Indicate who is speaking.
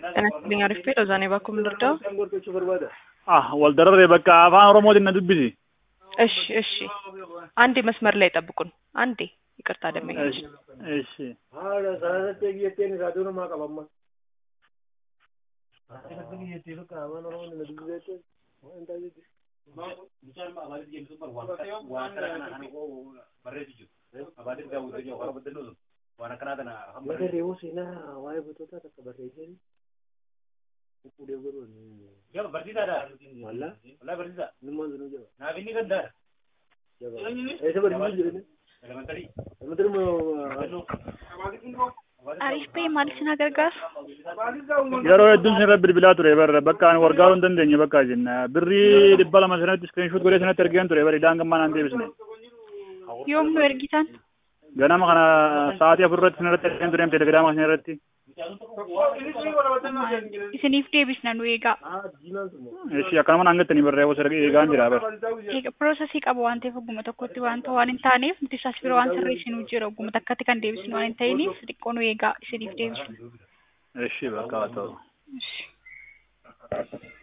Speaker 1: Kanatti aariif fedha zaanee bakkuu mirdaa
Speaker 2: Ah, wal dararee bakka afaan Oromootiin na dubbisi.
Speaker 1: እሺ እሺ አንዴ መስመር ላይ ጠብቁን። አንዴ ይቅርታ ደመኛች
Speaker 2: እሺ
Speaker 3: haala saanatti eeggatteen isaa duuna maa qabamma. Mata reewu seenaa waa'ee butootaa takka barreesseen fuudhee godhuun walla nummaan sunuu jaba jaba eessa barsiisuu jedhani elementari moo
Speaker 4: Ariif ta'e maal isin gargaara?
Speaker 2: yeroo hedduun sin irra bilbilaa ture barra bakka ani wargaaruu hin dandeenye bakka jenna birrii dhibba lama sanatti iskiriinshuut godhee sanatti ergeen ture bari idaan gammaa naan deebisne
Speaker 4: Yoom nu ergitan?
Speaker 2: ganama kana sa'aatii afur irratti sin irratti ergeen ture telegiraama sin irratti
Speaker 4: Isiniif deebisna nu eegaa.
Speaker 3: diimaan sun moo
Speaker 2: eshi akkanuma naan gattanii barra osoo eegaan jira bar
Speaker 4: Eega piroosesii qaba waan ta'eef ogguma tokkotti wanta waan hin taaneef nuti isaas bira waan sirreessinuu jira ogguma takkatti kan deebisnu waan hin ta'iniif xiqqoo nu eegaa isiniif deebisna.
Speaker 2: eshi bakka haa ta'u
Speaker 4: Ishi.